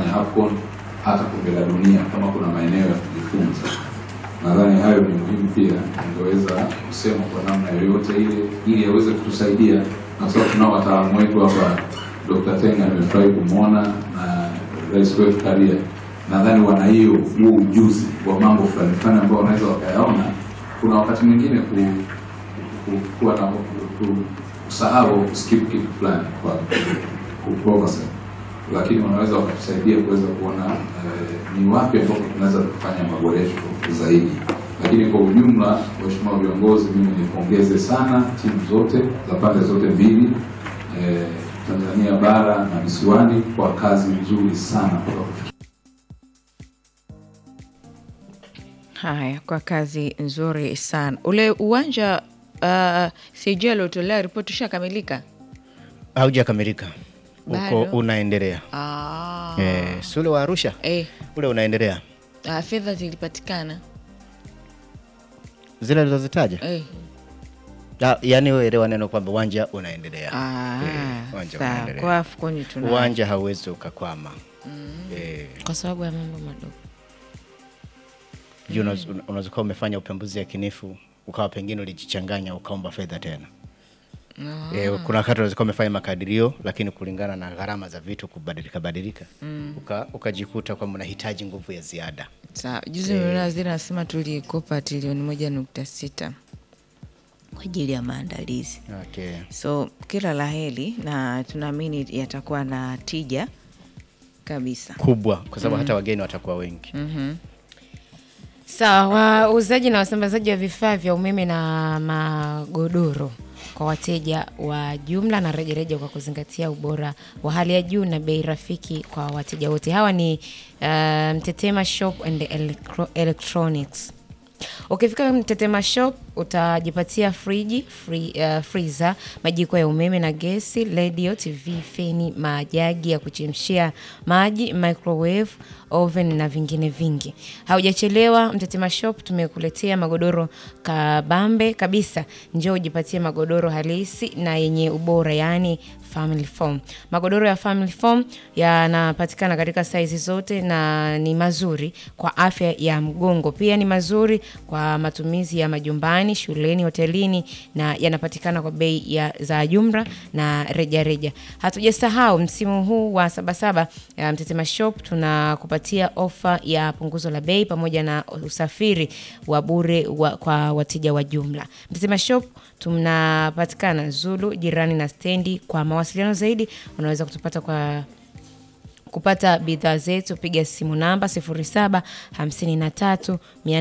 kufanya AFCON hata kombe la dunia, kama kuna maeneo ya kujifunza. Nadhani hayo ni muhimu pia, ingeweza kusema kwa namna yoyote ile, ili aweze kutusaidia, na sababu tunao wataalamu wetu hapa. Dr. Tenga nimefurahi kumwona na Rais wetu Karia, nadhani wana hiyo huo ujuzi wa mambo fulani fulani ambao wanaweza wakayaona. Kuna wakati mwingine ku, ku, kuwa na ku- kusahau kuskip kitu fulani kwa kuoverset, lakini wanaweza wakatusaidia kuweza kuona eh, ni wapi ambapo tunaweza kufanya maboresho zaidi. Lakini kwa ujumla, waheshimiwa viongozi, mimi nipongeze sana timu zote za pande zote mbili eh, Tanzania bara na visiwani kwa kazi nzuri sana mpaka kufikia Haya, kwa kazi nzuri sana. Ule uwanja uh, CJ aliotolea ripoti ushakamilika? haujakamilika uko Bado? unaendelea Ah. eh, si ule wa Arusha Eh, ule unaendelea ah, fedha zilipatikana zile alizozitaja eh. Ah, yaani wewe elewa neno kwamba uwanja unaendelea Ah, Eh, uwanja sawa. unaendelea. Kwa AFCON tuna uwanja hauwezi ukakwama eh, kwa sababu ya mambo madogo juu unaweza unaweza kuwa umefanya upembuzi yakinifu ukawa pengine ulijichanganya ukaomba fedha tena Eh, kuna wakati unaweza kuwa umefanya makadirio lakini kulingana na gharama za vitu kubadilika badilika uka, ukajikuta kwamba unahitaji nguvu ya ziada sawa. Juzi nimeona waziri anasema tulikopa trilioni moja nukta sita kwa ajili ya maandalizi okay. so kila la heri na tunaamini yatakuwa na tija kabisa. kubwa kwa sababu hata wageni watakuwa wengi Sawa, wauzaji na wasambazaji wa vifaa vya umeme na magodoro kwa wateja wa jumla na rejareja kwa kuzingatia ubora wa hali ya juu na bei rafiki kwa wateja wote. Hawa ni uh, Mtetema Shop and Electro Electronics. Ukifika Mtetema Shop utajipatia friji, free, uh, freezer, majiko ya umeme na gesi, radio, TV, feni, majagi ya kuchemshia maji, microwave, oven na vingine vingi. Haujachelewa, Mtetema Shop tumekuletea magodoro kabambe kabisa. Njoo ujipatie magodoro halisi na yenye ubora, yaani family foam. Magodoro ya family foam yanapatikana katika saizi zote na ni mazuri kwa afya ya mgongo. Pia ni mazuri kwa matumizi ya majumbani, shuleni, hotelini na yanapatikana kwa bei ya za jumla na rejareja. Hatujasahau msimu huu wa Sabasaba ya Mtetema Shop tunakupatia ofa ya punguzo la bei pamoja na usafiri wa bure wa, kwa wateja wa jumla. Mtetema Shop tunapatikana Zulu jirani na stendi. Kwa mawasiliano zaidi unaweza kutupata kwa kupata bidhaa zetu piga simu namba 07 53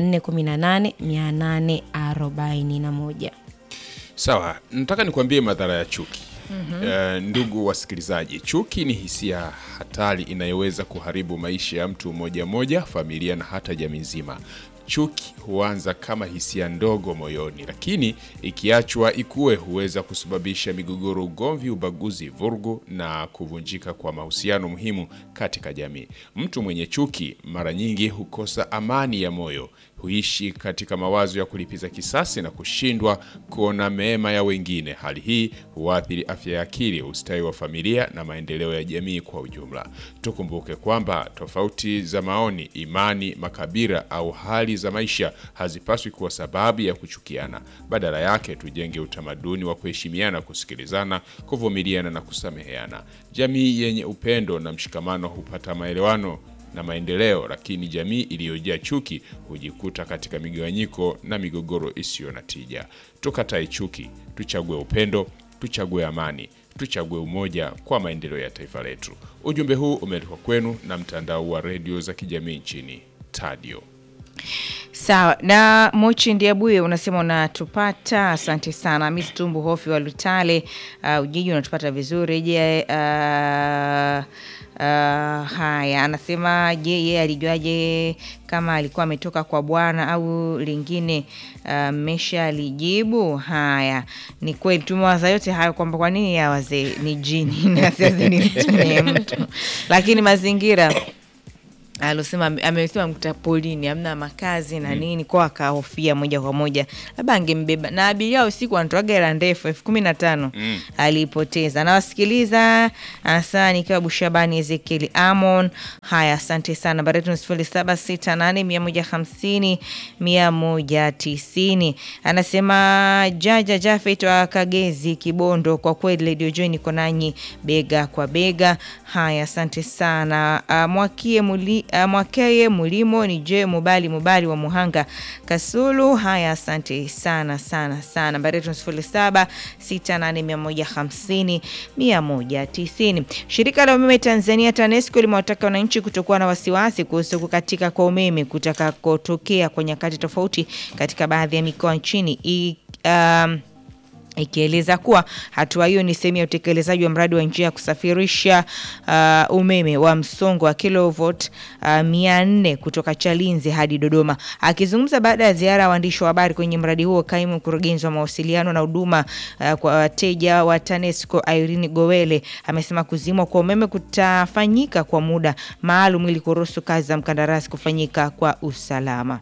418 841. Sawa, nataka nikwambie madhara ya chuki. Eh, ndugu wasikilizaji, chuki ni hisia hatari inayoweza kuharibu maisha ya mtu mmoja mmoja, familia na hata jamii nzima. Chuki huanza kama hisia ndogo moyoni, lakini ikiachwa ikue huweza kusababisha migogoro, ugomvi, ubaguzi, vurugu na kuvunjika kwa mahusiano muhimu katika jamii. Mtu mwenye chuki mara nyingi hukosa amani ya moyo, huishi katika mawazo ya kulipiza kisasi na kushindwa kuona mema ya wengine. Hali hii huathiri afya ya akili, ustawi wa familia na maendeleo ya jamii kwa ujumla. Tukumbuke kwamba tofauti za maoni, imani, makabila au hali za maisha hazipaswi kuwa sababu ya kuchukiana. Badala yake, tujenge utamaduni wa kuheshimiana, kusikilizana, kuvumiliana na kusameheana. Jamii yenye upendo na mshikamano hupata maelewano na maendeleo, lakini jamii iliyojaa chuki hujikuta katika migawanyiko na migogoro isiyo na tija. Tukatae chuki, tuchague upendo, tuchague amani, tuchague umoja kwa maendeleo ya taifa letu. Ujumbe huu umeletwa kwenu na mtandao wa redio za kijamii nchini Tadio. Sawa na Mochi Ndiabuye unasema unatupata, asante sana. Miss Tumbu Hofi wa Lutale uh, Ujiji unatupata vizuri. Je, uh, uh, haya anasema je, yeye alijuaje kama alikuwa ametoka kwa bwana au lingine? Mmesha uh, alijibu. Haya, ni kweli tumewaza yote hayo kwamba kwa nini ya wazee ni jini na sasa ni mtu ni mtu, lakini mazingira alosema amesema mkuta polini amna makazi na nini kwa akahofia moja kwa moja labda angembeba na abiria usiku wanatoaga hela ndefu elfu kumi na tano aliipoteza nawasikiliza hasa nikiwa bushabani ezekieli amon haya asante sana nambari yetu ni sifuri saba sita nane mia moja hamsini mia moja tisini anasema jaja jafet wa kagezi kibondo kwa kweli redio joy niko nanyi bega kwa bega haya asante sana uh, mwakie muli, uh, mwakeye mulimo ni je mubali mubali wa muhanga kasulu haya asante sana sana sana nambari yetu ni sifuri saba sita nane mia moja hamsini mia moja tisini shirika la umeme tanzania tanesco limewataka wananchi kutokuwa na wasiwasi kuhusu kukatika kwa umeme kutakakotokea kwa nyakati tofauti katika baadhi ya mikoa nchini I, um, ikieleza kuwa hatua hiyo ni sehemu ya utekelezaji wa mradi wa njia ya kusafirisha uh, umeme wa msongo wa kilovot uh, mia nne kutoka Chalinze hadi Dodoma. Akizungumza baada ya ziara ya waandishi wa habari kwenye mradi huo, kaimu mkurugenzi wa mawasiliano na huduma uh, kwa wateja wa TANESCO Irene Gowele amesema kuzimwa kwa umeme kutafanyika kwa muda maalum ili kuruhusu kazi za mkandarasi kufanyika kwa usalama.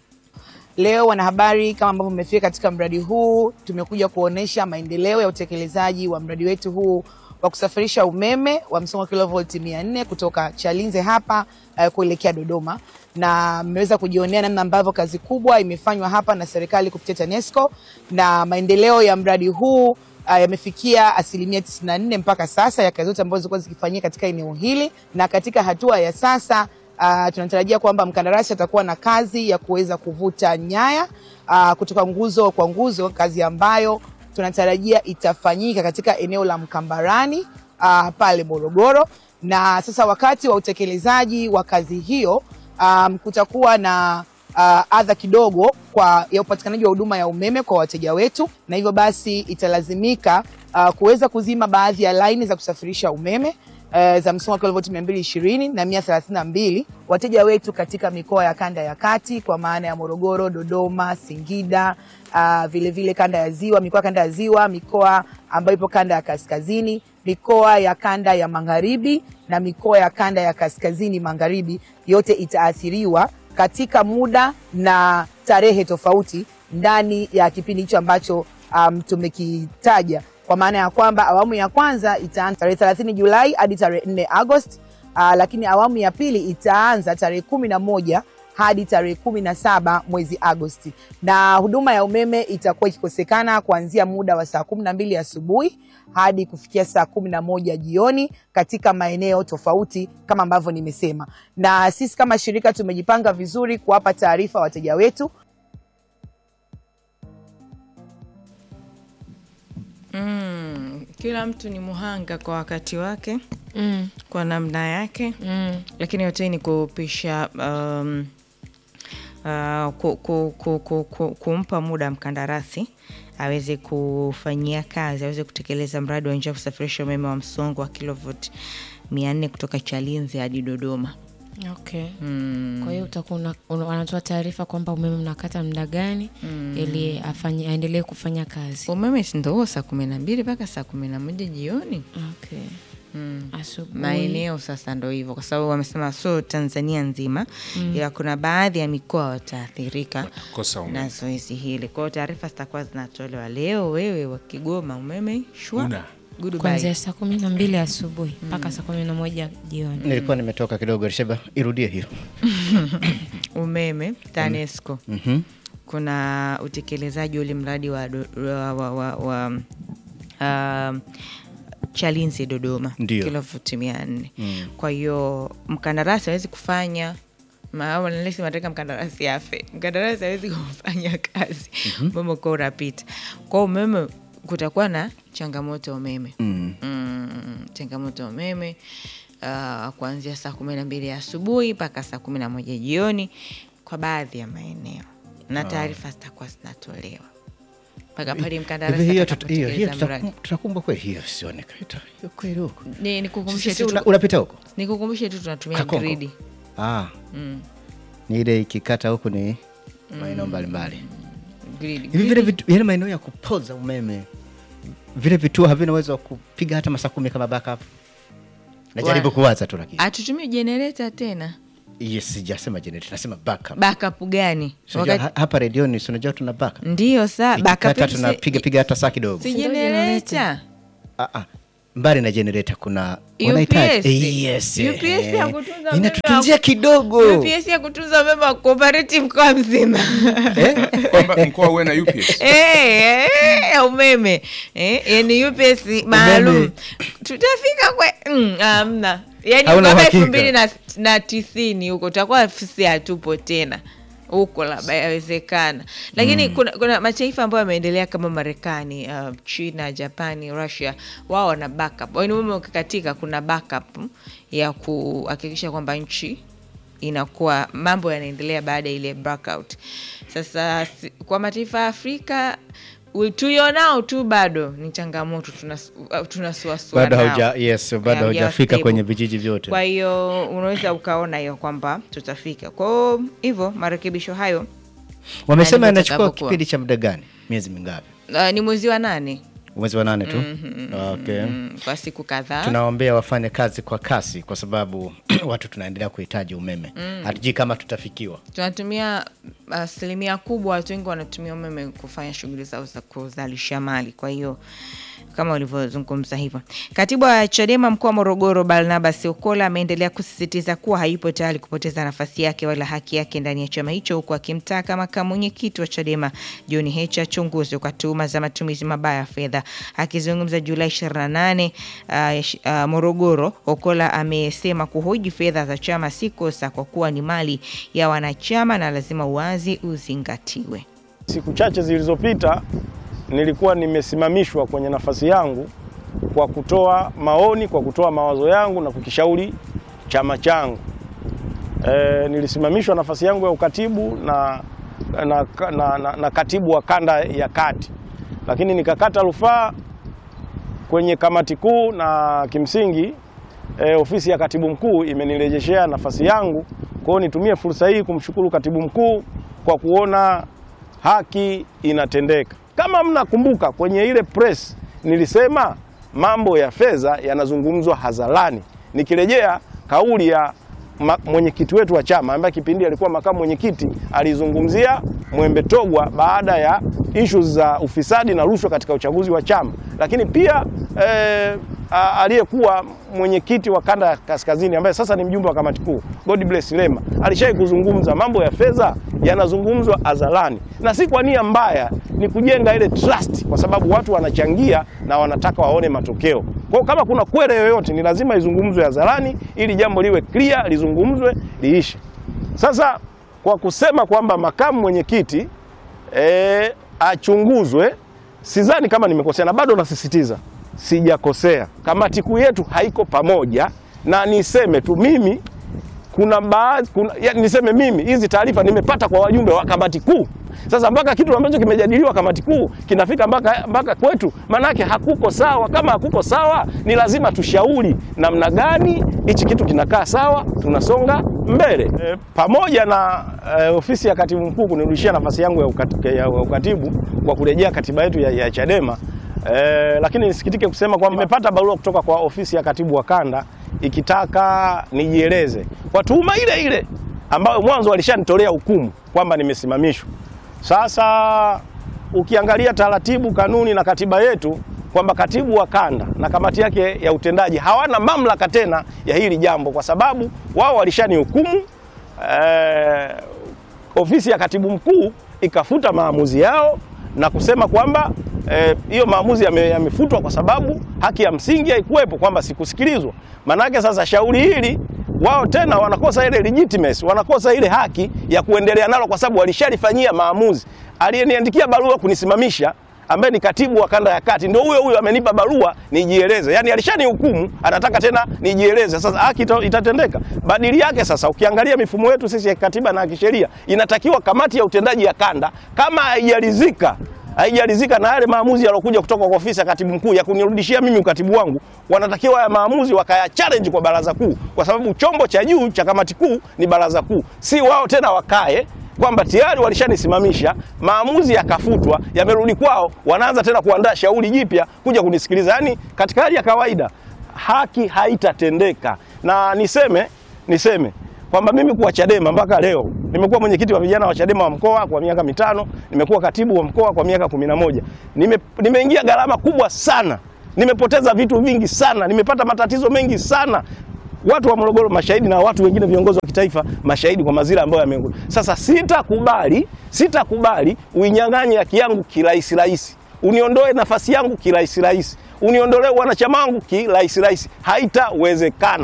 Leo wanahabari, kama ambavyo mmefika katika mradi huu, tumekuja kuonesha maendeleo ya utekelezaji wa mradi wetu huu wa kusafirisha umeme wa msongo wa kilovolti 400 kutoka Chalinze hapa uh, kuelekea Dodoma, na mmeweza kujionea namna ambavyo kazi kubwa imefanywa hapa na serikali kupitia TANESCO na maendeleo ya mradi huu uh, yamefikia asilimia 94 mpaka sasa ya kazi zote ambazo zilikuwa zikifanyika katika eneo hili, na katika hatua ya sasa Uh, tunatarajia kwamba mkandarasi atakuwa na kazi ya kuweza kuvuta nyaya uh, kutoka nguzo kwa nguzo, kazi ambayo tunatarajia itafanyika katika eneo la Mkambarani uh, pale Morogoro. Na sasa wakati wa utekelezaji wa kazi hiyo um, kutakuwa na uh, adha kidogo kwa ya upatikanaji wa huduma ya umeme kwa wateja wetu, na hivyo basi italazimika uh, kuweza kuzima baadhi ya laini za kusafirisha umeme uh, za msongo wa kilovolti 220 na 132 wateja wetu katika mikoa ya kanda ya kati kwa maana ya Morogoro, Dodoma, Singida, uh, vile vile kanda ya Ziwa, mikoa ya kanda ya Ziwa, mikoa ambayo ipo kanda ya kaskazini, mikoa ya kanda ya magharibi na mikoa ya kanda ya kaskazini magharibi, yote itaathiriwa katika muda na tarehe tofauti ndani ya kipindi hicho ambacho um, tumekitaja kwa maana ya kwamba awamu ya kwanza itaanza tarehe 30 Julai hadi tarehe 4 Agosti. Uh, lakini awamu ya pili itaanza tarehe kumi na moja hadi tarehe kumi na saba mwezi Agosti, na huduma ya umeme itakuwa ikikosekana kuanzia muda wa saa kumi na mbili asubuhi hadi kufikia saa kumi na moja jioni katika maeneo tofauti kama ambavyo nimesema, na sisi kama shirika tumejipanga vizuri kuwapa taarifa wateja wetu Mm, kila mtu ni muhanga kwa wakati wake Mm. kwa namna yake Mm. lakini yote ni kupisha um, uh, ku, ku, ku, ku, ku, kumpa muda mkandarasi aweze kufanyia kazi aweze kutekeleza mradi wa njia ya kusafirisha umeme wa msongo wa kilovoti mia nne kutoka Chalinze hadi Dodoma. Okay. Mm. Kwa hiyo utakuwa una- una- wanatoa taarifa kwamba umeme mnakata muda gani ili afanye aendelee kufanya kazi. Umeme si ndo huo saa kumi na mbili mpaka saa kumi na moja jioni. Okay. Mm. Asubuhi. maeneo sasa ndo hivyo, kwa sababu wamesema sio Tanzania nzima ila kuna baadhi ya mikoa wataathirika kosa umeme. na zoezi hili. Kwa hiyo taarifa zitakuwa zinatolewa leo. Wewe wa Kigoma umeme shwa Una. Goodbye. kuanzia saa kumi na mbili asubuhi mpaka saa kumi na moja jioni. nilikuwa nimetoka kidogo Risheba, irudie hiyo. umeme TANESCO Mhm. kuna utekelezaji ule mradi wa, do- wa, wa, wa, wa um, Chalinze Dodoma Ndio. kilovuti mia nne kwa hiyo mkandarasi hawezi kufanya nalesi nataka mkandarasi afe mkandarasi hawezi kufanya kazi umeme ukiwa unapita kwao umeme kutakuwa na changamoto ya umeme Mm. mm, changamoto ya umeme uh, kuanzia saa kumi na mbili asubuhi mpaka saa kumi na moja jioni kwa baadhi ya maeneo na taarifa zitakuwa zinatolewa mpaka pale mkandarasi Hivi hiyo tuta- hiyo- hiyo atakapotekeleza mradi. tutakum- tutakumbwa kweli hiyo sioneka hiyo kweli huko Ni- nikukumbushe Sisi tu una- unapita huko nikukumbushe tu tunatumia Kakonko. gridi ah. ni ile ikikata huku ni maeneo mbalimbali gridi hivi vile vitu, yale maeneo ya kupoza umeme vile vituo havina uwezo wa kupiga hata masaa kumi kama backup najaribu Wa- kuwaza tu lakini hatutumii jenereta tena yes sijasema generator nasema backup backup gani So, unajua, Wakati- ha- hapa redioni si unajua tuna backup ndiyo saa backup Ikikata yetu si- tunapiga piga hata saa kidogo si Ndio generator Ah, ah. mbali na generator kuna UPS. wanahitaji- Eh, yes, UPS eh. ya kutunza umeme inatutunzia wa- kidogo UPS ya kutunza umeme wa cooperative mkoa mzima kwamba mkoa uwe na UPS Eh, eh, ya umeme eh, yani UPS maalum tutafika kwe mm, amna yani Hauna mpaka uhakika. elfu mbili na, na tisini huko tutakuwa sisi hatupo tena huko labda yawezekana lakini kuna, kuna mataifa ambayo yameendelea kama marekani uh, china japani russia wao wana backup yani umeme ukikatika kuna backup ya kuhakikisha kwamba nchi inakuwa mambo yanaendelea baada ya ile blackout. Sasa si- kwa mataifa ya Afrika u- tulionao tu bado ni changamoto, tunas- uh, tunasuasua bado nao. hauja yes bado Haujawa haujafika stable. kwenye vijiji vyote Kwa hiyo unaweza ukaona hiyo kwamba tutafika. Kwa hiyo hivyo marekebisho hayo wamesema ndivyo inachukua itakavyokuwa. kipindi cha muda gani miezi mingapi uh, ni mwezi wa nane mwezi wa nane tu okay. mm, kwa siku kadhaa tunawaombea wafanye kazi kwa kasi kwa sababu watu tunaendelea kuhitaji umeme hatujui kama tutafikiwa tunatumia asilimia kubwa, watu wengi wanatumia umeme kufanya shughuli zao za kuzalisha mali. Kwa hiyo kama ulivyozungumza hivyo, katibu wa Chadema mkoa wa Morogoro Barnabas Okola ameendelea kusisitiza kuwa hayupo tayari kupoteza nafasi yake wala haki yake ndani ya chama hicho, huku akimtaka makamu mwenyekiti wa Chadema John Heche achunguzwe kwa tuhuma za matumizi mabaya ya fedha. Akizungumza Julai 28 uh, sh- uh, Morogoro, Okola amesema kuhoji fedha za chama si kosa kwa kuwa ni mali ya wanachama na lazima uwazi uzingatiwe. Siku chache zilizopita nilikuwa nimesimamishwa kwenye nafasi yangu kwa kutoa maoni, kwa kutoa mawazo yangu na kukishauri chama changu. E, nilisimamishwa nafasi yangu ya ukatibu na, na, na, na, na katibu wa kanda ya kati, lakini nikakata rufaa kwenye kamati kuu na kimsingi e, ofisi ya katibu mkuu imenirejeshea nafasi yangu. Kwa hiyo nitumie fursa hii kumshukuru katibu mkuu kwa kuona haki inatendeka. Kama mnakumbuka kwenye ile press nilisema mambo ya fedha yanazungumzwa hadharani, nikirejea kauli ya ma- mwenyekiti wetu wa chama ambaye kipindi alikuwa makamu mwenyekiti alizungumzia Mwembe Togwa baada ya issues za ufisadi na rushwa katika uchaguzi wa chama, lakini pia eh, a- aliyekuwa mwenyekiti wa kanda ya kaskazini ambaye sasa ni mjumbe wa kamati kuu God bless Lema alishai kuzungumza mambo ya fedha yanazungumzwa hadharani, na si kwa nia mbaya, ni kujenga ile trust, kwa sababu watu wanachangia na wanataka waone matokeo. Kwa hiyo kama kuna kwere yoyote, ni lazima izungumzwe hadharani ili jambo liwe clear, lizungumzwe liishe. Sasa kwa kusema kwamba makamu mwenyekiti e, achunguzwe, sidhani kama nimekosea, na bado nasisitiza sijakosea. Kamati kuu yetu haiko pamoja, na niseme tu mimi kuna baadhi kuna, ya, niseme mimi hizi taarifa nimepata kwa wajumbe wa kamati kuu. Sasa mpaka kitu ambacho kimejadiliwa kamati kuu kinafika mpaka, mpaka kwetu, manake hakuko sawa. Kama hakuko sawa, ni lazima tushauri namna gani hichi kitu kinakaa sawa, tunasonga mbele e, pamoja na e, ofisi ya katibu mkuu kunirudishia nafasi yangu ya, ukat, ya ukatibu kwa kurejea katiba yetu ya, ya Chadema. E, lakini nisikitike kusema kwamba nimepata barua kutoka kwa ofisi ya katibu wa kanda ikitaka nijieleze kwa tuhuma ile ile ambayo mwanzo walishanitolea hukumu kwamba nimesimamishwa. Sasa ukiangalia taratibu, kanuni na katiba yetu kwamba katibu wa kanda na kamati yake ya utendaji hawana mamlaka tena ya hili jambo, kwa sababu wao walishanihukumu. Eh, ofisi ya katibu mkuu ikafuta maamuzi yao na kusema kwamba hiyo eh, maamuzi yame- yamefutwa kwa sababu haki ya msingi haikuwepo, kwamba sikusikilizwa. Manake sasa shauri hili wao tena wanakosa ile legitimacy, wanakosa ile haki ya kuendelea nalo kwa sababu walishalifanyia maamuzi. Aliyeniandikia barua kunisimamisha ambaye ni katibu wa kanda ya kati ndio huyo huyo amenipa barua nijieleze. Yaani alishanihukumu, anataka tena nijieleze. Sasa haki ita- itatendeka. Badili yake sasa ukiangalia mifumo yetu sisi ya katiba na kisheria inatakiwa kamati ya utendaji ya kanda kama haijalizika haijalizika na yale maamuzi yalokuja kutoka kwa ofisi ya katibu mkuu ya kunirudishia mimi ukatibu wangu, wanatakiwa ya maamuzi wakaya challenge kwa baraza kuu, kwa sababu chombo cha juu cha kamati kuu ni baraza kuu, si wao tena wakae kwamba tayari walishanisimamisha, maamuzi yakafutwa, yamerudi kwao, wanaanza tena kuandaa shauri jipya kuja kunisikiliza. Yaani katika hali ya kawaida haki haitatendeka, na niseme niseme kwamba mimi kuwa Chadema mpaka leo nimekuwa mwenyekiti wa vijana wa Chadema wa mkoa kwa miaka mitano, nimekuwa katibu wa mkoa kwa miaka kumi na moja. Nime, nimeingia gharama kubwa sana, nimepoteza vitu vingi sana, nimepata matatizo mengi sana. Watu wa Morogoro mashahidi na watu wengine viongozi wa kitaifa mashahidi kwa mazira ambayo yameenguka. Sasa sitakubali, sitakubali uinyang'anye haki yangu kirahisi rahisi, uniondoe nafasi yangu kirahisi rahisi, uniondolee wanachama wangu kirahisi rahisi, haitawezekana.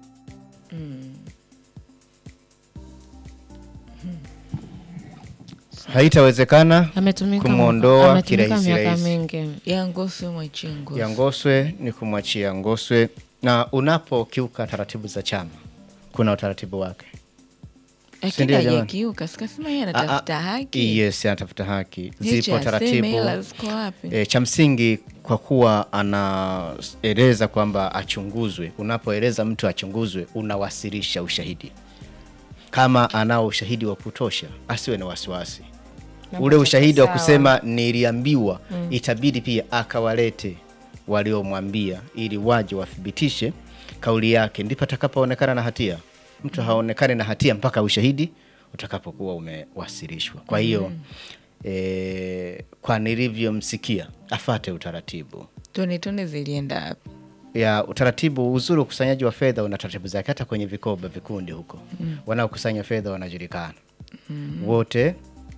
haitawezekana Ametumika kumwondoa mwaka- ametumika kirahisi miaka rahisi. mingi. ya Ngoswe mwachie Ngoswe. ya Ngoswe ni kumwachia Ngoswe, na unapokiuka taratibu za chama kuna utaratibu wake. Lakini ndio, jamani? hajakiuka, sikasema yeye Ah, anatafuta ah, haki. Yes, anatafuta haki. Licha Zipo aseme taratibu hela ziko wapi? e, cha msingi kwa kuwa anaeleza kwamba achunguzwe. Unapoeleza mtu achunguzwe, unawasilisha ushahidi. Kama anao ushahidi wa kutosha, asiwe na wasiwasi. Ule ushahidi wa sawa. kusema niliambiwa, itabidi pia akawalete waliomwambia ili waje wathibitishe kauli yake, ndipo atakapoonekana na hatia. Mtu haonekane na hatia mpaka ushahidi utakapokuwa umewasilishwa. Kwa hiyo e, kwa nilivyomsikia afate utaratibu Tone tone zilienda wapi? ya utaratibu. Uzuri wa ukusanyaji wa fedha una taratibu zake, hata kwenye vikoba vikundi huko wanaokusanya fedha wanajulikana wote.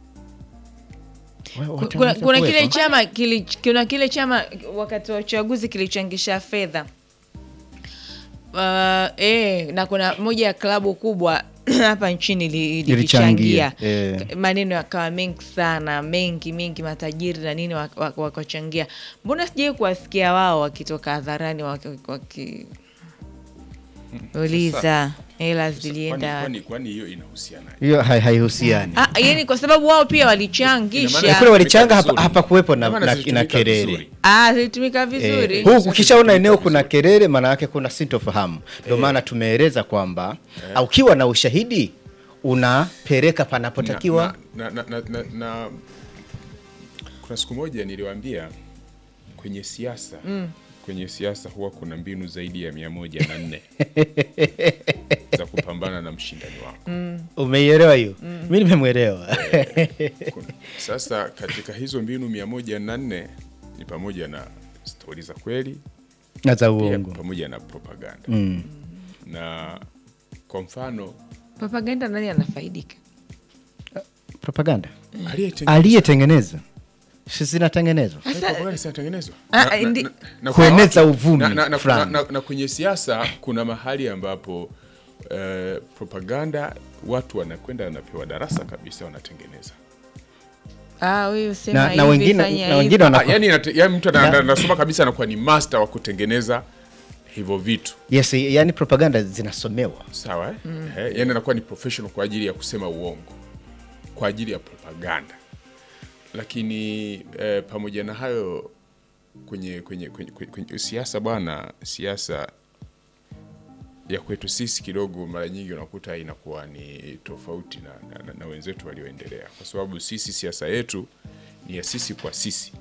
Wa- wote kuna, kuna kile wanavyokuwepo. chama kili, kuna kile chama wakati wa uchaguzi kilichangisha fedha uh, eh, na kuna moja ya klabu kubwa hapa nchini li- Ilichangia, ilichangia eh. maneno yakawa mengi sana mengi mengi matajiri na nini wak- wak- wakachangia mbona sijai kuwasikia wao wakitoka hadharani waki- waki- uliza hela Kwani- zilienda kwani kwani hiyo inahusiana hiyo hai- haihusiani. Ah, yani kwa sababu wao pia Ina walichangisha maana- Kule walichanga hapa, vizuri. hapa kuwepo na, Ina maana na, zilitumika na kelele vizuri. Ah, zilitumika vizuri Eh, huku ukishaona eneo kuna kelele, maana yake kuna sintofahamu. Ndio maana tumeeleza kwamba au ukiwa na ushahidi unapeleka panapotakiwa. na, na, na, na, na, kuna siku moja niliwaambia kwenye siasa kwenye siasa huwa kuna mbinu zaidi ya mia moja na nne za kupambana na mshindani wako Umeielewa hiyo? Mi nimemwelewa. Kuna- sasa katika hizo mbinu mia moja na nne ni pamoja na stori za kweli na za pia uongo. pamoja na propaganda Mm. na kwa mfano propaganda nani anafaidika Propaganda aliyetengeneza- aliyetengeneza si zinatengenezwa Eh, propaganda zinatengenezwa Ah, Na- na- ndi- na- na- kueneza uvumi na, na, na, fulani. na, na, na kwenye siasa kuna mahali ambapo eh, propaganda watu wanakwenda wanapewa darasa kabisa wanatengeneza Ah, huyu sema na, na hivi, wengine fanya na wengine Ah, wana yani, inate- yani mtu ana- Na- anasoma kabisa anakuwa ni master wa kutengeneza hivyo vitu yes, yani propaganda zinasomewa sawa eh? Eh, yani anakuwa ni professional kwa ajili ya kusema uongo kwa ajili ya propaganda lakini eh, pamoja na hayo kwenye kwenye, kwenye, kwenye, kwenye siasa bwana siasa ya kwetu sisi kidogo mara nyingi unakuta inakuwa ni tofauti na, na, na, na wenzetu walioendelea kwa sababu sisi siasa yetu ni ya sisi kwa sisi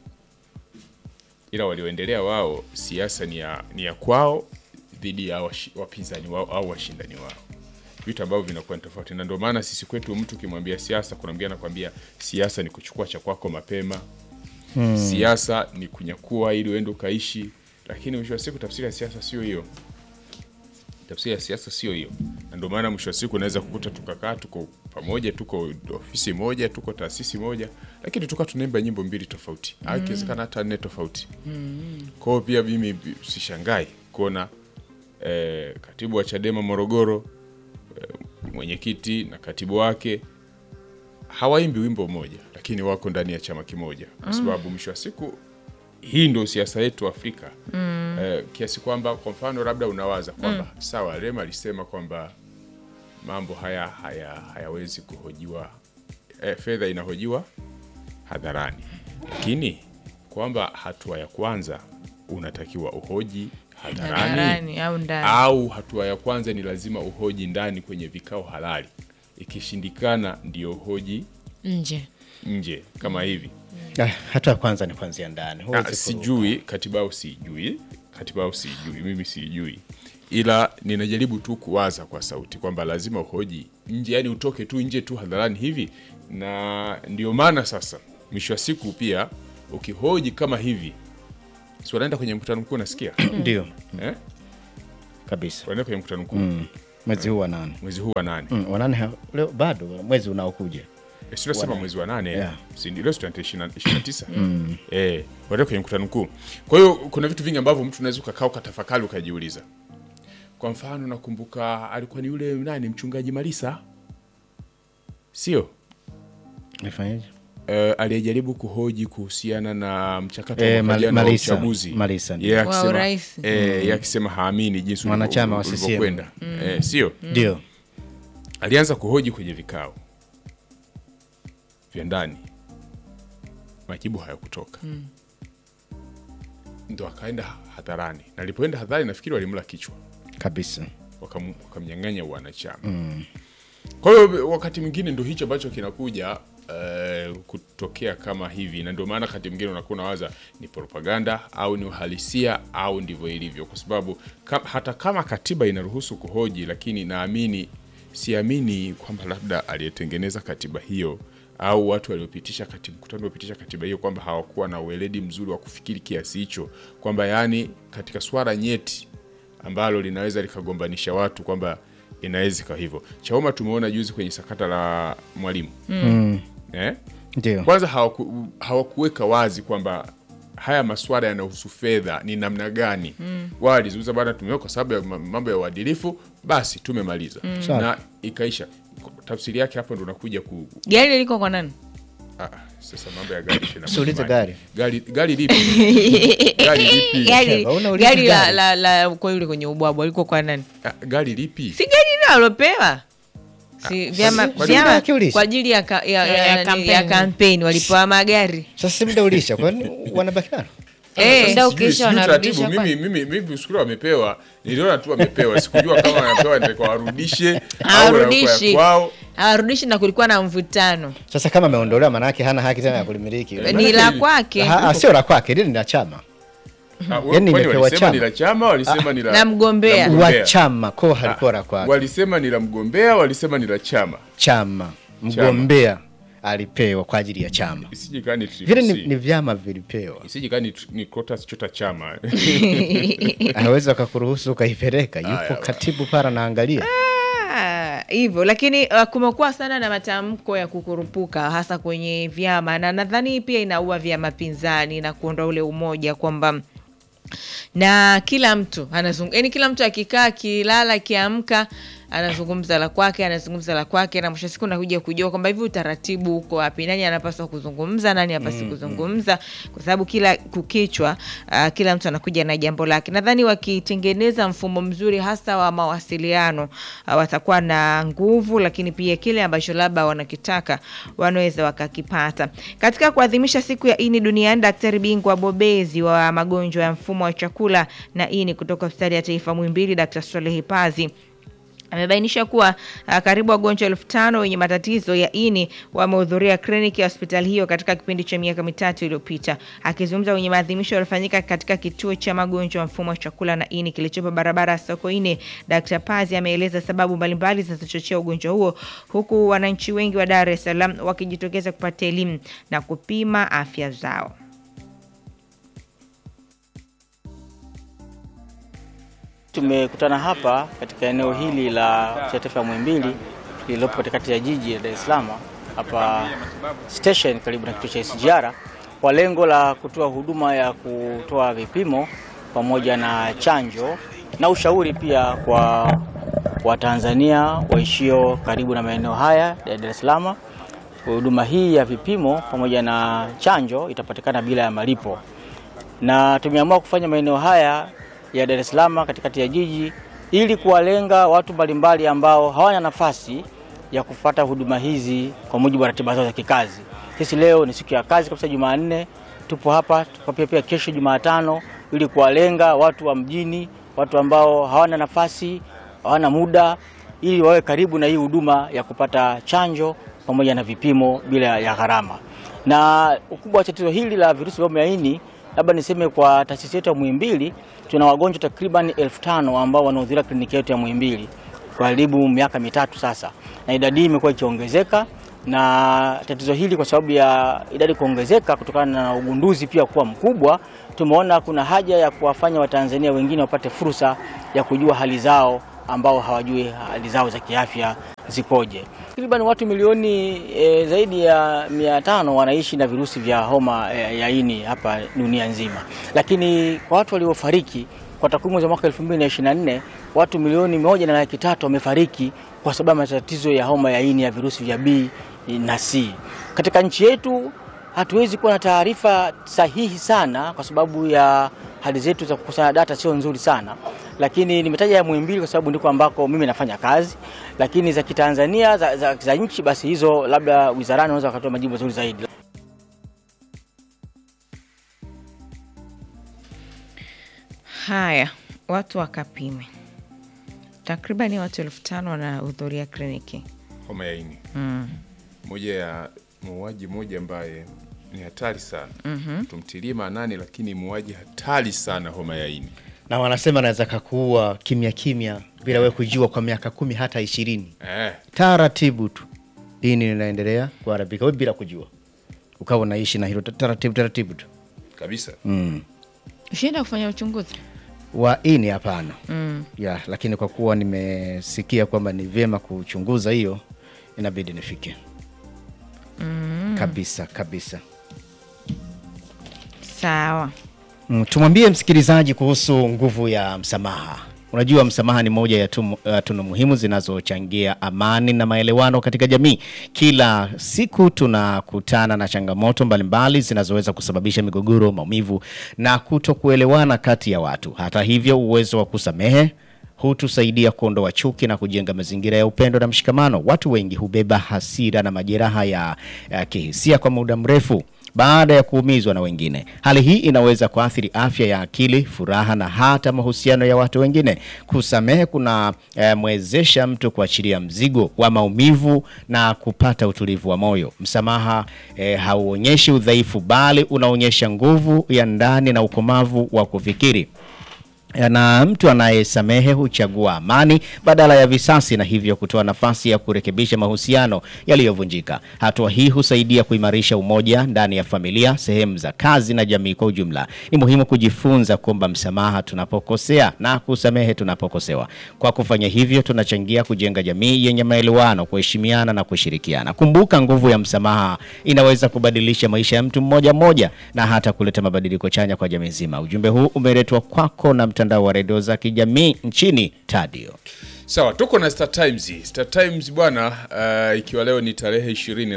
ila walioendelea wao siasa ni ya, ni ya kwao dhidi ya washi- wapinzani wao au washindani wao vitu ambavyo vinakuwa ni tofauti na ndio maana sisi kwetu mtu ukimwambia siasa kuna mwingine anakwambia siasa ni kuchukua cha kwako mapema siasa ni kunyakua ili uende ukaishi lakini mwisho wa siku tafsiri ya siasa sio hiyo tafsiri ya siasa sio hiyo na ndio maana mwisho wa siku unaweza kukuta tukakaa tuko pamoja tuko ofisi moja tuko taasisi moja lakini tuka tunaimba nyimbo mbili tofauti au ikiwezekana hata nne tofauti kwa hiyo pia mimi bi- sishangai kuona eh, katibu wa chadema morogoro eh, mwenyekiti na katibu wake hawaimbi wimbo mmoja lakini wako ndani ya chama kimoja kwa sababu mwisho wa siku hii ndio siasa yetu Afrika mm. eh, kiasi kwamba kwa mfano labda unawaza kwamba sawa, Rema alisema kwamba mambo haya haya hayawezi kuhojiwa eh, fedha inahojiwa hadharani, lakini kwamba hatua ya kwanza unatakiwa uhoji hadharani hadharani au ndani au hatua ya kwanza ni lazima uhoji ndani kwenye vikao halali, ikishindikana ndio uhoji nje nje kama hivi. Ah, hatua ya kwanza ni kuanzia ndani Ah, Huwezi ku- sijui katiba au sijui katiba au sijui mimi sijui ila ninajaribu tu kuwaza kwa sauti kwamba lazima uhoji nje, yani utoke tu nje tu hadharani hivi, na ndio maana sasa mwisho wa siku pia ukihoji kama hivi, si wanaenda kwenye mkutano mkuu, nasikia Ndio eh? kabisa. wanaenda kwenye mkutano mkuu Mm. Mwezi huu wa nane mwezi huu wa nane mm. wa nane ha- leo bado mwezi unaokuja Eh, si unasema mwezi wa nane Yeah. si ndio? Leo si tarehe ishirini na- ishirini na tisa eh, wanaenda kwenye mkutano mkuu. Kwa hiyo kuna vitu vingi ambavyo mtu unaweza ukakaa ukatafakari ukajiuliza. Kwa mfano, nakumbuka alikuwa ni yule nani, mchungaji Malisa, sio nifanyeje? eh, aliyejaribu kuhoji kuhusiana na mchakato Eh, wa mwaka Mal- jana wa Malisa. uchaguzi Malisa, ndio. Yeye Wa akisema- urais. eh, yeye akisema haamini jinsi Mwanachama wa ulivyo- CCM. ulivyokwenda eh, sio Ndio alianza kuhoji kwenye vikao vya ndani, majibu hayakutoka ndo akaenda hadharani, na alipoenda hadharani nafikiri walimla kichwa, kabisa. wakam- wakamnyang'anya uwanachama. Kwa hiyo wakati mwingine ndo hicho ambacho kinakuja eh, kutokea kama hivi, na ndio maana wakati mwingine unakuwa unawaza ni propaganda au ni uhalisia au ndivyo ilivyo, kwa sababu ka, hata kama katiba inaruhusu kuhoji, lakini naamini siamini kwamba labda aliyetengeneza katiba hiyo au watu waliopitisha katiba, mkutano uliopitisha katiba hiyo kwamba hawakuwa na ueledi mzuri wa kufikiri kiasi hicho, kwamba yaani katika swala nyeti ambalo linaweza likagombanisha watu kwamba inaweza ikawa hivyo. Chauma tumeona juzi kwenye sakata la mwalimu eh? Ndio Kwanza hawaku, hawakuweka wazi kwamba haya maswala yanahusu fedha ni namna gani. Wao walizungumza bana, tumeweka kwa sababu ya ma- mambo ya uadilifu, basi tumemaliza Sawa. na ikaisha. Tafsiri yake hapo ndo unakuja ku Gari liko kwa nani? ah, sasa mambo ya gari tena. Usiulize gari. gari gari lipi? gari lipi? Gari, Sheba, unauliza gari la, gari. la, la kwa yule kwenye ubwabwa liko kwa nani? Ah, gari lipi? Si gari ile alopewa si vyama kwa nini vyama unakiuliza? kwa ajili ya, ka, ya, ya, Ya ya, kampeni. ya kampeni walipewa magari sasa, si muda ulisha, kwani wanabaki nalo? eh, Muda Sijui- ukiisha sijui wanarudisha taratibu. kwani? Mimi mimi mimi usikuru wamepewa, niliona tu wamepewa, sikujua kama wanapewa ndio warudishe au hawarudishi wanakuwa kwao. hawarudishi na kulikuwa na mvutano Sasa kama ameondolewa, maana yake hana haki tena ya kulimiliki. ni la kwake Ha- ha, Sio la kwake, lile ni la chama Ah, Yaani kwani imepewa walisema chama. ni la chama, walisema ni la na mgombea. la wa chama, ko halikuwa la kwake. Walisema ni la mgombea, walisema ni la chama. Chama mgombea alipewa kwa ajili ya chama, Isije kani vile ni, ni vyama vilipewa. Isije kani ni kota chota chama. Anaweza akakuruhusu ukaipeleka, yupo Aya, katibu para naangalia Ah, hivyo lakini uh, kumekuwa sana na matamko ya kukurupuka hasa kwenye vyama na nadhani pia inaua vyama pinzani na kuondoa ule umoja kwamba na kila mtu anazungumza yani kila mtu akikaa akilala akiamka anazungumza la kwake anazungumza la kwake na mwisho wa siku nakuja kujua kwamba hivi utaratibu uko wapi nani anapaswa kuzungumza nani hapasi kuzungumza kwa sababu kila kukichwa uh, kila mtu anakuja na jambo lake nadhani wakitengeneza mfumo mzuri hasa wa mawasiliano uh, watakuwa na nguvu lakini pia kile ambacho labda wanakitaka wanaweza wakakipata katika kuadhimisha siku ya ini duniani daktari bingwa bobezi wa magonjwa ya mfumo wa chakula na ini kutoka hospitali ya taifa mwimbili dr swalehi pazi amebainisha kuwa uh, karibu wagonjwa elfu tano wenye matatizo ya ini wamehudhuria kliniki ya hospitali hiyo katika kipindi cha miaka mitatu iliyopita. Akizungumza kwenye maadhimisho yaliyofanyika katika kituo cha magonjwa ya mfumo wa chakula na ini kilichopo barabara ya Sokoine, Dr. Pazi ameeleza sababu mbalimbali zinazochochea ugonjwa huo, huku wananchi wengi wa Dar es Salaam wakijitokeza kupata elimu na kupima afya zao. Tumekutana hapa katika eneo hili la hospitali ya taifa ya Muhimbili lililopo katikati ya jiji la Dar es Salaam hapa station karibu na kituo cha SGR kwa lengo la kutoa huduma ya kutoa vipimo pamoja na chanjo na ushauri pia kwa Watanzania waishio karibu na maeneo haya ya Dar es Salaam. Huduma hii ya vipimo pamoja na chanjo itapatikana bila ya malipo na tumeamua kufanya maeneo haya ya Dar es Salaam katikati ya jiji ili kuwalenga watu mbalimbali ambao hawana nafasi ya kupata huduma hizi kwa mujibu wa ratiba zao za kikazi. Sisi leo ni siku ya kazi kabisa, Jumanne tupo hapa, tupo pia pia kesho Jumatano, ili kuwalenga watu wa mjini, watu ambao hawana nafasi, hawana muda, ili wawe karibu na hii huduma ya kupata chanjo pamoja na vipimo bila ya gharama. Na ukubwa wa tatizo hili la virusi vya ukimwi ya ini labda niseme kwa taasisi yetu ya Muhimbili tuna wagonjwa takriban elfu tano ambao wanahudhuria kliniki yetu ya Muhimbili kwa karibu miaka mitatu sasa, na idadi hii imekuwa ikiongezeka na tatizo hili kwa sababu ya idadi kuongezeka kutokana na ugunduzi pia kuwa mkubwa, tumeona kuna haja ya kuwafanya Watanzania wengine wapate fursa ya kujua hali zao ambao hawajui hali zao za kiafya zikoje. Takriban watu milioni e, zaidi ya mia tano wanaishi na virusi vya homa e, ya ini hapa dunia nzima, lakini kwa watu waliofariki kwa takwimu za mwaka 2024 watu milioni moja na laki tatu wamefariki kwa sababu ya matatizo ya homa ya ini ya virusi vya B na C. Katika nchi yetu hatuwezi kuwa na taarifa sahihi sana kwa sababu ya hali zetu za kukusanya data sio nzuri sana, lakini nimetaja ya Muhimbili kwa sababu ndiko ambako mimi nafanya kazi, lakini za kitanzania za, za, za nchi basi hizo labda wizarani wanaweza wakatoa majibu mazuri zaidi. Haya, watu wakapime. Takribani watu elfu tano wanahudhuria kliniki. homa ya ini moja ya muuaji mmoja ambaye ni hatari sana tumtilie maanani, lakini muuaji hatari sana homa ya ini na wanasema anaweza kakuua kimya kimya bila wewe kujua kwa miaka kumi hata ishirini eh, taratibu tu ini linaendelea kuharibika wewe bila kujua ukawa unaishi na hilo taratibu taratibu tu kabisa Ushaenda kufanya uchunguzi? wa ini hapana ya lakini kwa kuwa nimesikia kwamba ni vyema kuchunguza hiyo inabidi nifike kabisa kabisa Sawa. Mm, tumwambie msikilizaji kuhusu nguvu ya msamaha. Unajua, msamaha ni moja ya tumu- uh, tunu muhimu zinazochangia amani na maelewano katika jamii. Kila siku tunakutana na changamoto mbalimbali zinazoweza kusababisha migogoro, maumivu na kutokuelewana kati ya watu. Hata hivyo, uwezo wa kusamehe hutusaidia kuondoa chuki na kujenga mazingira ya upendo na mshikamano. Watu wengi hubeba hasira na majeraha ya, ya kihisia kwa muda mrefu baada ya kuumizwa na wengine. Hali hii inaweza kuathiri afya ya akili, furaha na hata mahusiano ya watu wengine. Kusamehe kuna eh, mwezesha mtu kuachilia mzigo wa maumivu na kupata utulivu wa moyo. Msamaha eh, hauonyeshi udhaifu, bali unaonyesha nguvu ya ndani na ukomavu wa kufikiri na mtu anayesamehe huchagua amani badala ya visasi na hivyo kutoa nafasi ya kurekebisha mahusiano yaliyovunjika. Hatua hii husaidia kuimarisha umoja ndani ya familia, sehemu za kazi na jamii kwa ujumla. Ni muhimu kujifunza kuomba msamaha tunapokosea na kusamehe tunapokosewa. Kwa kufanya hivyo, tunachangia kujenga jamii yenye maelewano, kuheshimiana na kushirikiana. Kumbuka, nguvu ya msamaha inaweza kubadilisha maisha ya mtu mmoja mmoja na hata kuleta mabadiliko chanya kwa jamii nzima. Ujumbe huu umeletwa kwako na mtandao wa redio za kijamii nchini Tadio. Sawa, tuko na Star Times. Star Times bwana, uh, ikiwa leo ni tarehe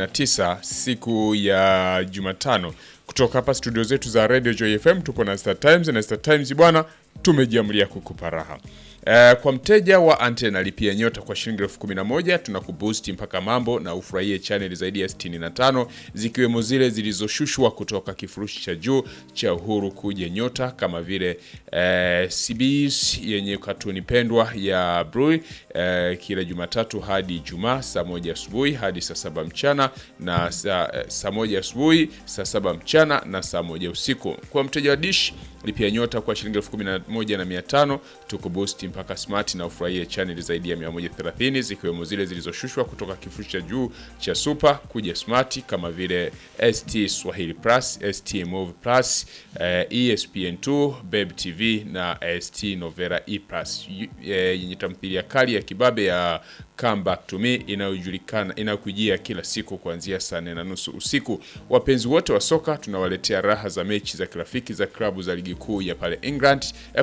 29 siku ya Jumatano, kutoka hapa studio zetu za Radio Joy FM tupo na Star Times na Star Times bwana, tumejiamlia kukupa raha. Uh, kwa mteja wa antena lipia nyota kwa shilingi elfu kumi na moja tunakuboost mpaka mambo na ufurahie chaneli zaidi ya 65 zikiwemo zile zilizoshushwa kutoka kifurushi cha juu cha Uhuru kuja nyota kama vile eh, CBS yenye katuni pendwa ya Bluey eh, kila Jumatatu hadi Ijumaa saa moja asubuhi hadi saa saba mchana na saa, eh, saa moja asubuhi saa saba mchana na saa moja usiku. Kwa mteja wa dish lipia nyota kwa shilingi elfu kumi na moja na mia tano tuko boost mpaka smart na ufurahie chaneli zaidi ya 130 zikiwemo zile zilizoshushwa kutoka kifurushi cha juu cha super kuja smart kama vile ST Swahili Plus, ST Move Plus, eh, ESPN2, Beb TV na ST Novera E Plus yu- eh, yenye tamthilia kali ya kibabe ya Come Back to Me inayojulikana inayokujia kila siku kuanzia saa nne na nusu usiku. Wapenzi wote wa soka tunawaletea raha za mechi za kirafiki za klabu za ligi kuu ya pale England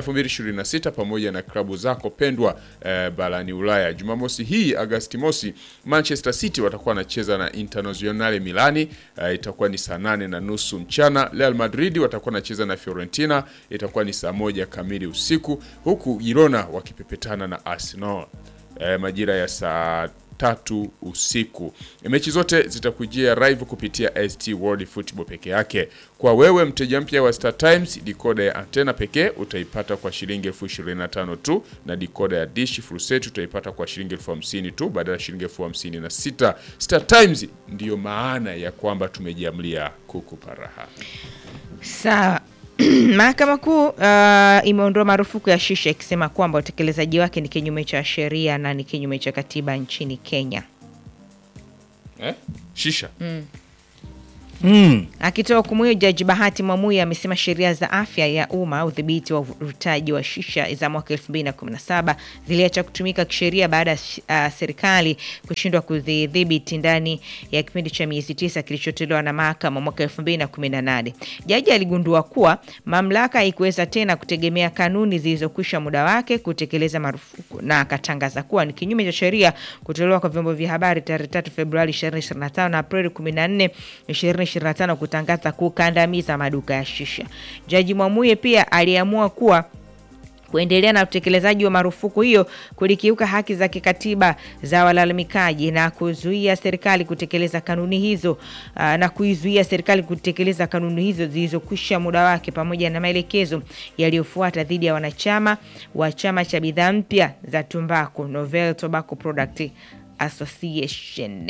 2026 pamoja na klabu zako pendwa eh, barani Ulaya. Jumamosi hii Agasti mosi, Manchester City watakuwa wanacheza na Internazionale Milani eh, itakuwa ni saa nane na nusu mchana. Real Madrid watakuwa wanacheza na Fiorentina itakuwa ni saa moja kamili usiku, huku Girona wakipepetana na Arsenal eh, majira ya saa tatu usiku. Mechi zote zitakujia live kupitia ST World Football peke yake. Kwa wewe mteja mpya wa Star Times, dikoda ya antena pekee utaipata kwa shilingi elfu ishirini na tano tu, na dikoda ya dish furuseti utaipata kwa shilingi elfu hamsini tu badala ya shilingi elfu hamsini na sita. Star Times ndiyo maana ya kwamba tumejiamlia kukupa raha. Sawa. Mahakama Kuu uh, imeondoa marufuku ya shisha ikisema kwamba utekelezaji wake ni kinyume cha sheria na ni kinyume cha katiba nchini Kenya. eh? Shisha Mm. Akitoa hukumu hiyo, Jaji Bahati Mwamuye amesema sheria za afya ya umma, udhibiti wa uvutaji wa shisha za mwaka 2017 ziliacha kutumika kisheria baada ya uh, serikali kushindwa kudhibiti ndani ya kipindi cha miezi tisa kilichotolewa na mahakama mwaka 2018. Jaji aligundua kuwa mamlaka haikuweza tena kutegemea kanuni zilizokwisha muda wake kutekeleza marufuku, na akatangaza kuwa ni kinyume cha sheria kutolewa kwa vyombo vya habari tarehe 3 Februari 2025 na Aprili 14 2025 kutangaza kukandamiza maduka ya shisha. Jaji Mwamuye pia aliamua kuwa kuendelea na utekelezaji wa marufuku hiyo kulikiuka haki za kikatiba za walalamikaji na kuzuia serikali kutekeleza kanuni hizo aa, na kuizuia serikali kutekeleza kanuni hizo zilizokwisha muda wake pamoja na maelekezo yaliyofuata dhidi ya wanachama wa chama cha bidhaa mpya za tumbaku Novel Tobacco Product Association.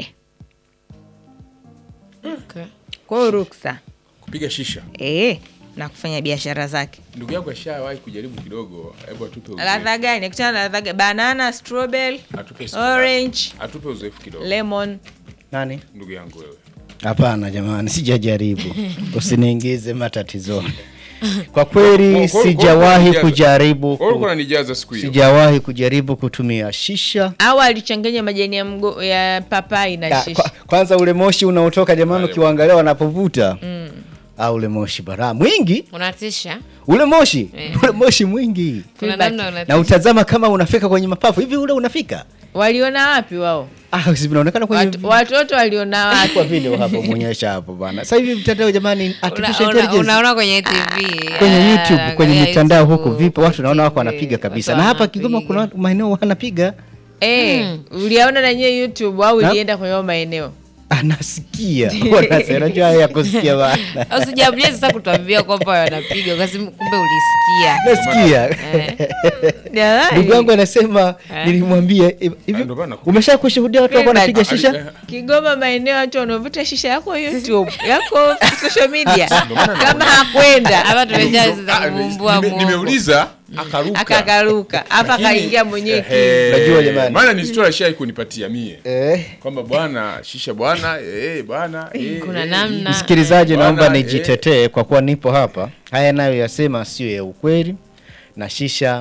Okay. Kwa hiyo ruksa kupiga shisha. eh, na kufanya biashara zake. Ndugu yangu ashawahi kujaribu kidogo, hebu atupe uzoefu. Ladha gani? Akutana na ladha gani? Banana, strawberry, Atupe siku- orange, atupe uzoefu kidogo lemon. Nani? ndugu yangu wewe. Hapana jamani, sijajaribu. Usiniingize matatizoni. Kwa kweli Kwa- kwa- kwa- sijawahi kwa- kujaribu Wewe uko ku, unanijaza siku hiyo. sijawahi kujaribu kutumia shisha. au alichanganya majani ya, mgo, ya papai na Ya, shisha. kwa, kwanza ule moshi unaotoka jamani, Wale- ukiwaangalia wanapovuta mm. au ule moshi bara mwingi, unatisha ule moshi Eh. ule moshi mwingi, kuna Feedback. namna na unatisha utazama kama unafika kwenye mapafu hivi, ule unafika Waliona wapi wao? ah, si vinaonekana kwenye Watu- Watoto waliona wapi? kwa video hapo muonyesha hapo bana. Sasa hivi mtandao jamani, Una- artificial una- intelligence unaona kwenye TV kwenye ah, YouTube kwenye angalia mitandao YouTube, huko vipo watu naona wako TV, wanapiga kabisa, watu na hapa Kigoma wanapiga. kuna watu maeneo wanapiga, Eh, uliaona na nyewe YouTube au Na- ulienda kwenye hayo maeneo? anasikia wanasema, unajua haya ya kusikia bana, usijabulie sasa kutuambia kwamba wanapiga kasi kumbe ulisikia nasikia Jamani. ndugu yangu anasema Eh. nilimwambia hivi, Ah, ndio maana nakupa- umesha kushuhudia watu wako wanapiga shisha Kigoma maeneo watu wanavuta shisha yako YouTube, yako social media. Ndio maana Kama hakwenda hapa tumeshaanza Ah, kuvumbua nime- Mungu. nimeuliza akaruka. akakaruka hapa Lakini- akaingia mwenyewe ki- Ehe, Unajua jamani. maana ni story shai kunipatia mie eh. kwamba bwana shisha bwana eh, bwana eh, kuna eh, namna Msikilizaji, Bwana, naomba eh. nijitetee kwa kuwa nipo hapa. Haya nayo yasema sio ya ukweli na shisha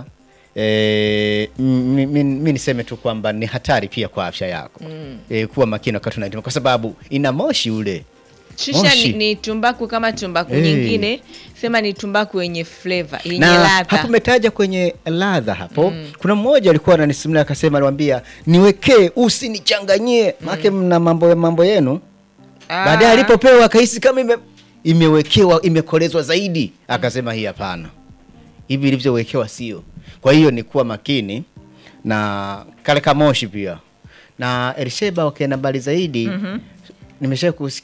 E, mi, mi, mi niseme tu kwamba ni hatari pia kwa afya yako mm. E, kuwa makini wakati unaituma kwa sababu ina moshi ule Shisha Moshi. ni, ni tumbaku kama tumbaku Eh. nyingine, sema ni tumbaku yenye flavor, yenye na ladha. hapo umetaja kwenye ladha hapo kuna mmoja alikuwa ananisimulia akasema aliwambia niwekee usinichanganyie maake mna mambo mambo yenu Ah. baadaye alipopewa akahisi kama ime, imewekewa imekolezwa zaidi akasema hii hapana hivi ilivyowekewa sio kwa hiyo ni kuwa makini na kale kamoshi pia na elsheba wakienda mbali zaidi mm-hmm. nimesha kusikia